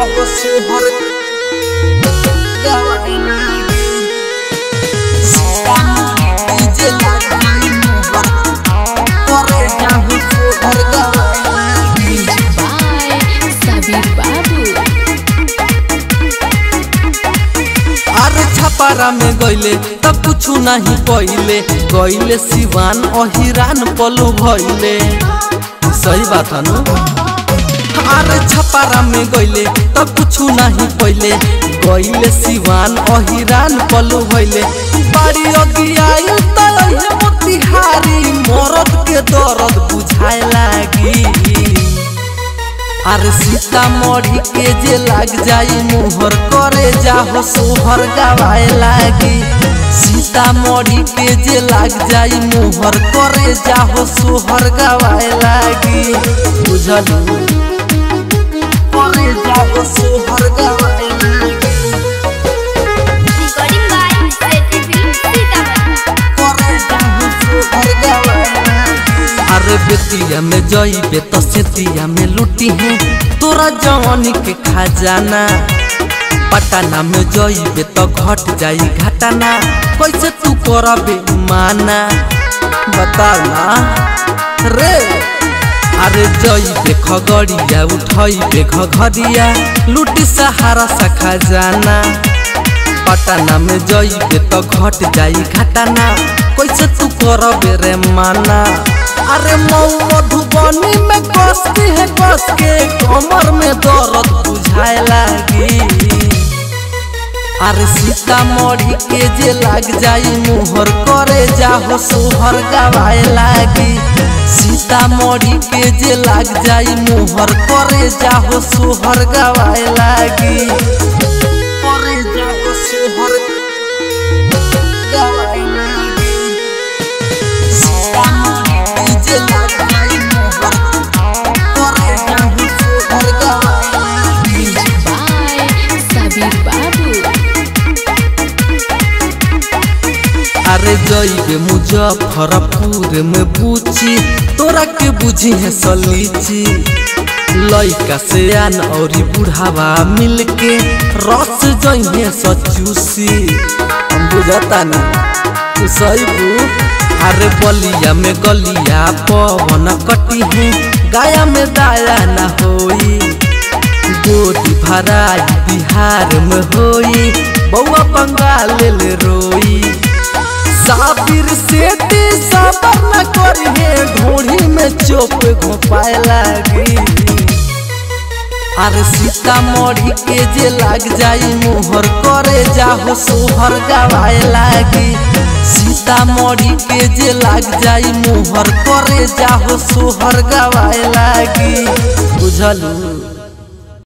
जाओ सोहर गवाए लागी सीतामढ़ी जे लगाई मोहर करे जाओ सोहर गवाए लागी by Sabir Babu. अरे छपारा में गईले तब कुछ नहीं पहिले गईले सिवान अहिरान पलू भइले सही बात है नु अरे छपारा में गईले तब कुछ नहीं पहिले गईले सिवान अहिरान पलू भइले बाड़ी अगियाई तलहे मोतिहारी मरद के दर्द बुझाए लागी अरे सीतामढ़ी के जे लाग जाई मोहर करे जाहो सोहर गवाए लागी सीतामढ़ी के जे लाग जाई मोहर करे जाहो सोहर गवाए लागी बुझलू करे जाओ सोहर गवाए लागी Recording by Seti Film Sitamarhi. करे जाओ सोहर गवाए लागी अरे बेतिया में जइबे तो सेतिया में लूटी है तोरा जवानी के खजाना पटना में जइबे तो घट जाई घटना कैसे तू करबे माना बता ना रे अरे जइबे खगड़िया उठइबे घघरिया लूटी सहारा सा खजाना पटना में जइबे तो घट जाई घटना कैसे तू करबे रे माना अरे मऊ मधुबनी में कस के है कस के कमर में दर्द बुझाए लागी अरे सीतामढ़ी के जे लाग जाई मोहर करे जाहो सोहर गवाए लागी सीतामढ़ी के जे लाग जाई मोहर करे जाहो सोहर गवाए लागी करे जाओ सोहर गवाए लागी सीतामढ़ी जे लगाई मोहर करे जाओ सोहर गवाए लागी by Sabir Babu. अरे जइबे मुजफ्फरपुर में पूछी तोरा के बुझी है सलीची लइका से आन औरी बुढ़ावा मिल के रस जइहे सचूसी हम बुझता नहीं तू सही बू अरे बलिया में गलिया पवन कटी है गाया में दाया ना होई गोदी भराई बिहार में होई बउआ बंगाल ले रोई साबिर से ती सबर न करिए ढोढ़ी में चोप घोपाए लागी अरे सीतामढ़ी के जे लाग जाई मोहर करे जाहो सोहर गवाए लागी सीतामढ़ी के जे लाग जाई मोहर करे जाहो सोहर गवाए लागी बुझलू